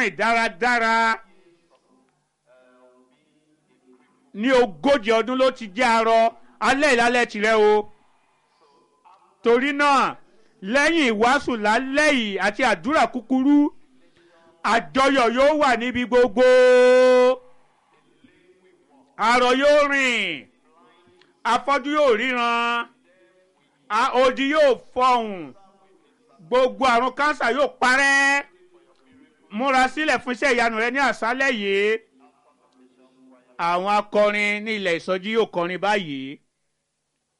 rìn dáradára ní ogójì ọdún ló ti jẹ́ arọ alẹ́ ìlálẹ́ tirẹ̀ o torí náà lẹ́yìn ìwàásù lálẹ́ yìí àti àdúrà kúkúrú àjọyọ̀ yóò wà níbi gbogbo arọ yóò rìn afọ́jú yóò ríran a- odi yóò fọhùn gbogbo àrùn kánsà yóò parẹ́ múra sílẹ̀ fún iṣẹ́ ìyanu rẹ ní àṣálẹ̀ yìí àwọn akọrin ní ilẹ̀ ìsọjí yóò kọrin báyìí